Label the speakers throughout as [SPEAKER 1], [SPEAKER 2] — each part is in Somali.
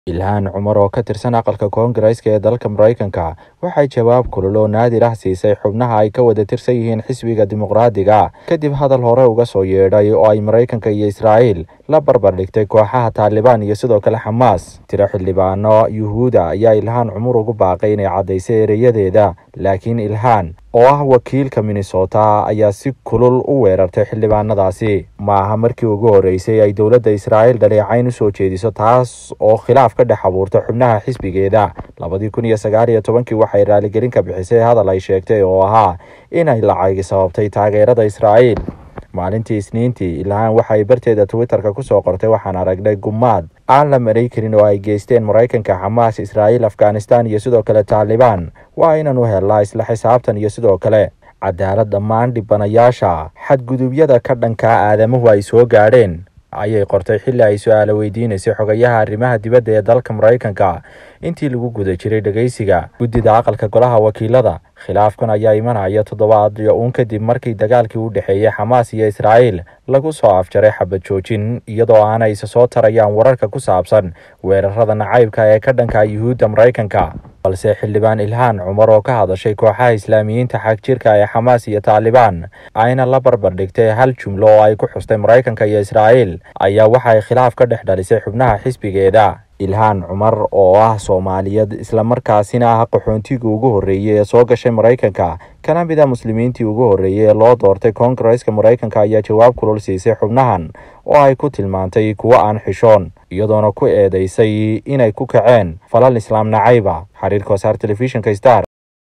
[SPEAKER 1] ilhaan cumar oo ka tirsan aqalka koongareeska ee dalka maraykanka waxay jawaab kulul oo naadir ah siisay xubnaha ay ka wada tirsan yihiin xisbiga dimuqraadiga kadib hadal hore uga soo yeedhay oo ay maraykanka iyo israa'iil la barbar dhigtay kooxaha taalibaan iyo sidoo kale xamaas tiro xildhibaano yuhuuda ayaa ilhaan cumar ugu baaqay inay caddaysay ereyadeeda laakiin ilhaan oo ah wakiilka minnesota ayaa si kulul u weerartay xildhibaanadaasi ma aha markii ugu horreysay ay dowladda israa'iil dhaleecayn u soo jeediso taas oo khilaaf ka dhex abuurta xubnaha xisbigeeda labadii kun iyo sagaal iyo tobankii waxay raaligelin ka bixisay hadal ay sheegtay oo ahaa inay lacagi sababtay taageerada israa'iil maalintii isniintii ilhaan waxay barteeda twitterka kusoo qortay waxaan aragnay gumaad aan la maray karin oo ay geysteen maraykanka xamaas israa'iil afghanistan iyo sidoo kale taalibaan waa inaanu helnaa isla xisaabtan iyo sidoo kale cadaalad dhammaan dhibanayaasha xadgudubyada ka dhankaa aadamuhu ay soo gaadheen ayay qortay xilli ay su-aalo weydiinaysay xogayaha arrimaha dibadda ee dalka maraykanka intii lagu guda jiray dhegeysiga guddida aqalka golaha wakiilada khilaafkan ayaa imanaya toddobaadyo uun kadib markii dagaalkii u dhexeeyey xamaas iyo israa'iil lagu soo afjaray xabad joojin iyadoo aanay isa soo tarayaan wararka ku saabsan weerarada nacaybka ee ka dhanka yuhuudda maraykanka balse xildhibaan ilhaan cumar oo ka hadashay kooxaha islaamiyiinta xagjirka ee xamaas iyo taalibaan ayna la barbar dhigtay hal jumlo oo ay ku xustay maraykanka iyo israa'iil ayaa waxay khilaaf ka dhex dhalisay xubnaha xisbigeeda ilhaan cumar oo ah soomaaliyad islamarkaasina ah qaxoontigii ugu horreeyey ee soo gashay maraykanka kana mid a muslimiintii ugu horreeyey ee loo doortay koongareeska maraykanka ayaa jawaab kulul siisay xubnahan oo ay ku tilmaantay kuwo aan xishoon iyadoona ku eedeysay inay ku kaceen falal islaam nacayba xiriirka wasaar telefishinka star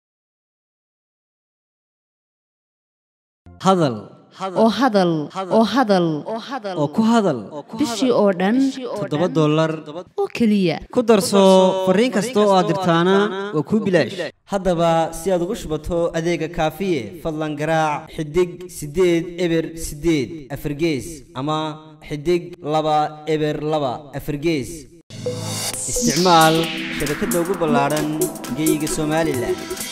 [SPEAKER 2] hadal
[SPEAKER 3] oo hadal oo hadal
[SPEAKER 2] oo ku hadal
[SPEAKER 3] bishii oo dhan
[SPEAKER 2] toddoba dollar
[SPEAKER 3] oo keliya
[SPEAKER 2] ku darso fariin kasta oo aad dirtaana waa kuu bilaash haddaba si aad ugu shubato adeega kaafiye fadlan garaac xidig siddeed eber siddeed afargees ama xidig laba eber laba afargees isticmaal shabakadda ugu ballaadhan geyga somalilan